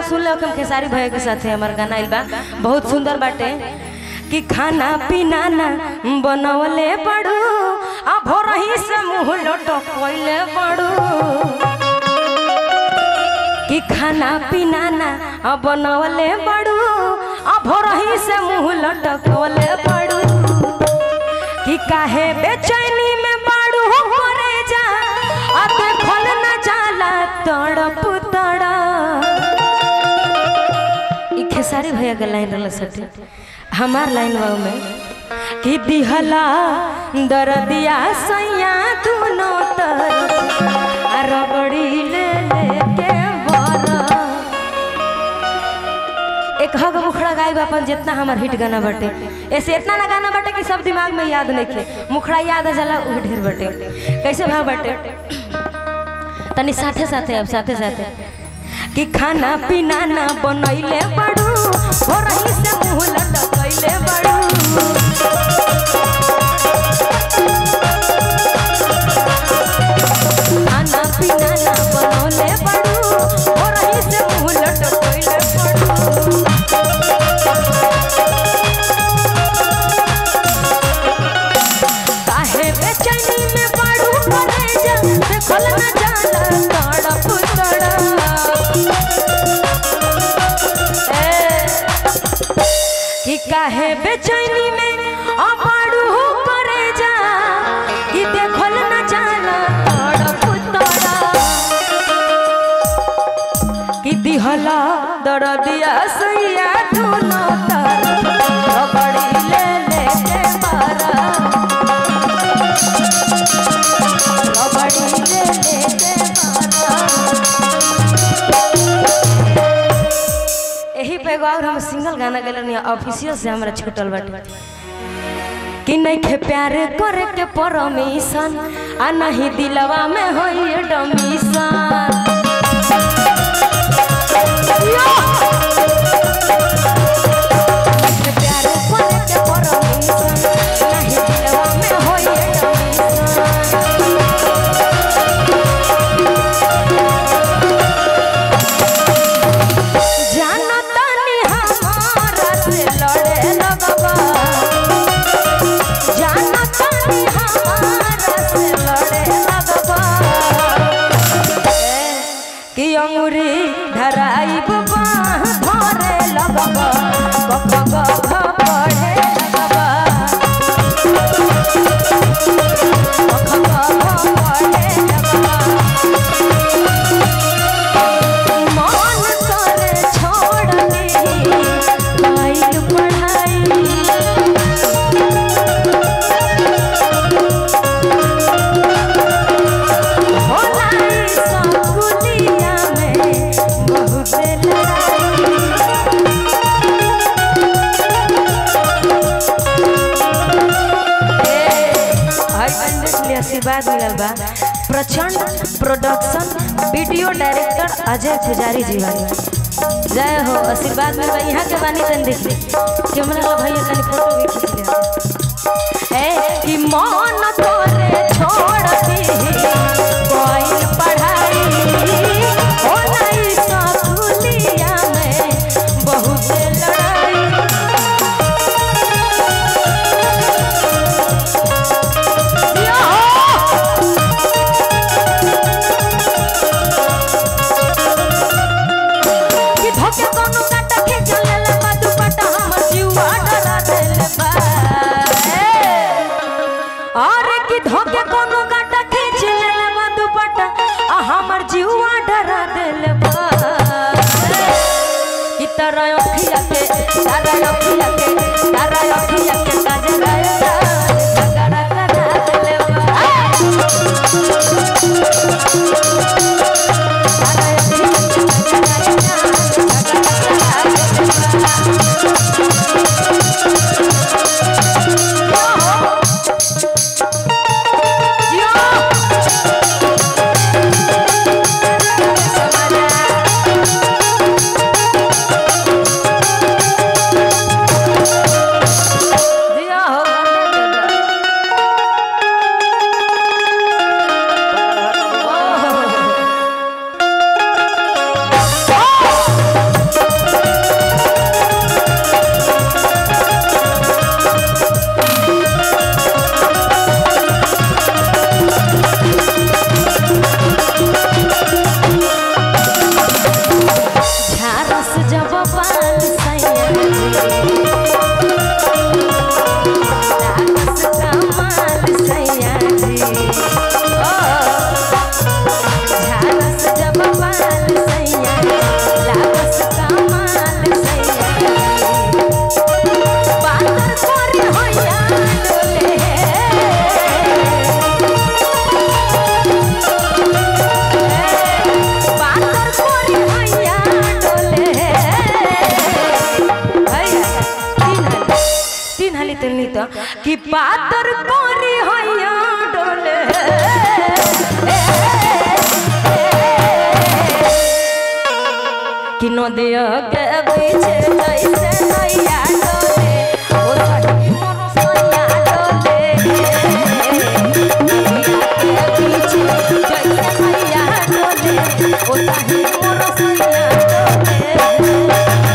गाना सुन लो हम खेसारी भैया के साथे हमार गाना आइल बा बहुत सुंदर बाटे कि खाना पीना ना बनवले पड़ू आ भोरही से मुंह लटकले पड़ू कि खाना पीना ना आ बनवले पड़ू आ भोरही से मुंह लटकले पड़ू कि काहे बेचैनी में बाड़ू मरे जा आ देखल न जाला तड़प तड़ा ई खेसारी भैया के लाइन रहल सटे हमार लाइन बा में कि दिहला दरदिया सैया दुनो तरफ आ रबड़ी ले लेके बरा एक हग मुखड़ा गायब अपन जितना हमार हिट गाना बटे ऐसे इतना ना गाना बटे कि सब दिमाग में याद नहीं खे मुखड़ा याद आ जाला उ ढेर बटे कैसे भाव बटे तनी साथे साथे अब साथे साथे कि खाना पीना ना बनैले बड़ू हो रही से मुंह लटकैले बड़ू खाना पीना ना बनौले बड़ू हो रही से मुंह लटकैले बड़ू काहे बेचैनी में पड़ू करे जा देखल न जाला तड़प तड़प ए, कि काहे बेचैनी में अपाड़ू करे जा कि देखल न जाला तड़प तड़प कि दिहला दरदिया सैया दोनों तरफ रबड़ी ले लेके मारा रबड़ी ले लेके मारा यही पे एगो और हम सिंगल गाना गले ऑफिसियल से हमरा छूटल बाटे कि नहीं खे प्यार करे के परमिशन आ नहीं दिलवा में होई डमिशन प्यार करे के परमिशन नहीं दिलवा में होई डमिशन जानतानी हमारा से लड़े लगबा जानतानी हमारा से लड़े लगबा कि अंगुरी धराई बाह धरे लगबा गप गप पढ़े लगबा गप गप पढ़े लगबा मन करे छोड़ दी काइल पढ़ाई होलाई सकुलिया में बहुत लड़ाई आशीर्वाद मिलल बा प्रचंड प्रोडक्शन वीडियो डायरेक्टर अजय पुजारी जी बानी जय हो आशीर्वाद मिल बा यहाँ के बानी तन देख ली कैमरा वाला भैया तनी फोटो भी खींच ले ए कि मन तोरे छोड़ दी कोई पढ़ाई हो नहीं सकुलिया में बहुत लड़ाई कि धोके कोनो काटा के चलेला बा दुपट्टा हमर जीवा डरा देले बा अरे कि धोके कोनो काटा के चलेला बा दुपट्टा आ हमर जीवा डरा देले बा कि तारा अखिया के तारा अखिया के तारा अखिया के गजरा गजरा करा देले बा तारा अखिया तो कि पातर कोरी हैया डोले कि नदिया के पीछे कैसे नैया डोले ओ सखी मोर सैया डोले नदिया के पीछे कैसे नैया डोले ओ सखी मोर सैया डोले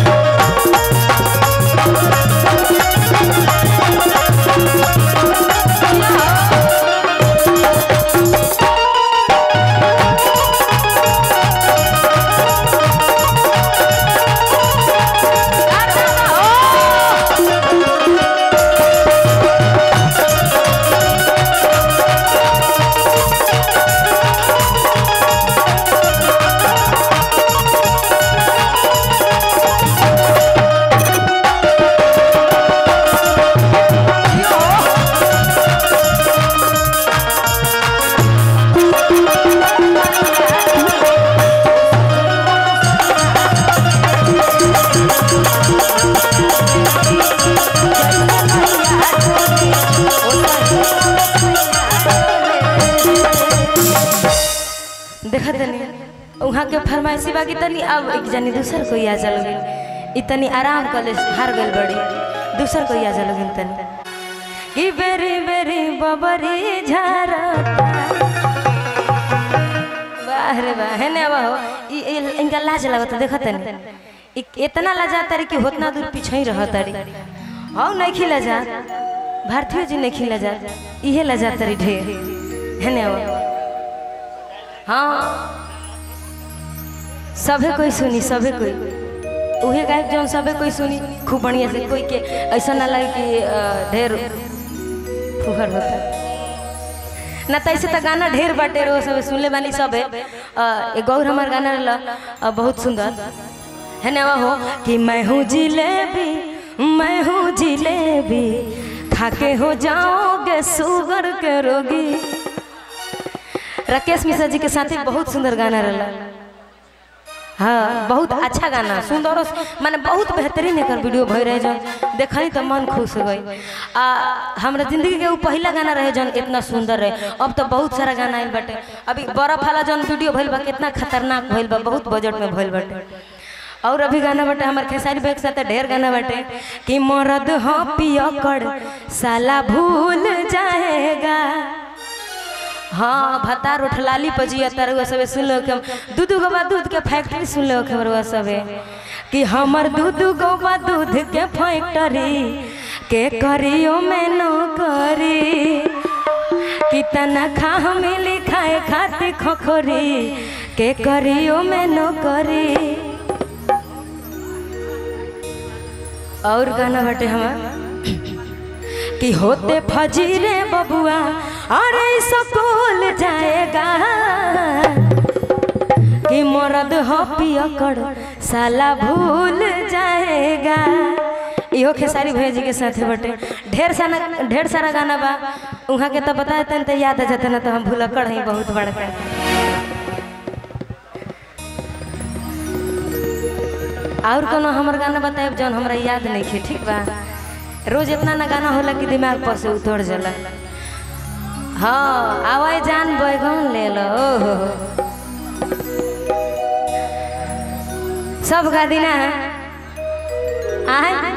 देखा तनी वहाँ के फरमाइशी बाकी तनी अब एक जनी दूसर कोई आ चल गई इतनी आराम कर ले हार गई बड़ी दूसर कोई आ चल गई तनी कि बेरी बेरी बबरी झारा वाह रे वाह है ने वाह ई ई- इनका लाज लगत देखा तनी इ- इतना लजा तारी कि होतना दूर पीछे ही रह तारी हौ नहीं खिला जा भारतीय जी नहीं खिला जा इहे लजा तारी ढेर है ने वाह हाँ सभे कोई सुनी सभे कोई उहे गायक जौन सभे कोई सुनी खूब बढ़िया से कोई के ऐसा ना लगे कि अ, ढेर फुहर होता ना तो ऐसे तो गाना ढेर बाटे रो सब सुनले बानी सबे अ, एक गौर हमार गाना रहला अ, बहुत सुंदर है ना हो कि मैं हूँ जिलेबी मैं हूँ जिलेबी खाके हो जाओगे शुगर के रोगी राकेश मिश्रा जी के साथ ही बहुत सुंदर गाना रहला हाँ बहुत अच्छा गाना सुंदर और माने बहुत बेहतरीन एकर वीडियो भई रहे जन देखनी तो मन खुश हो गई आ हमरा जिंदगी के वो पहला गाना रहे जन इतना सुंदर रहे अब तो बहुत सारा गाना आइल बाटे अभी बर्फ वाला जन वीडियो भइल बा कितना खतरनाक भइल बा बहुत बजट में भइल बाटे और अभी गाना बाटे हमारे खेसारी भाई के साथ ढेर गाना बाटे कि मरद हाँ पियकड़ साला भूल जाएगा हाँ भतार उठलाली पजिया तरुआ सबे सुन लो कि हम दू दू गो बा दूध के फैक्ट्री सुन लो खबरवा सबे कि हमर दू दू गो बा दूध के फैक्ट्री के करियो में न करी कि तनखा मिली खाए खातिर खखोरी के करियो में न करी और गाना बाटे हमार कि होते फजीरे बबुआ अरे स्कूल जाएगा कि मरद हो पियकड़ साला भूल जाएगा इहो खेसारी भैया जी के साथ बटे ढेर सारा ढेर सारा गाना बा उहाँ के तो बता देते तो याद आ जाते ना तो हम भूलक्कड़ हैं बहुत बड़का और कोनो हमर गाना बताए जौन हमरा याद नहीं खे ठीक बा रोज इतना ना गाना होला कि दिमाग पर से उतर जाला हाँ आवाज जान बैगन ले लो ओहो सब गा दिना है आए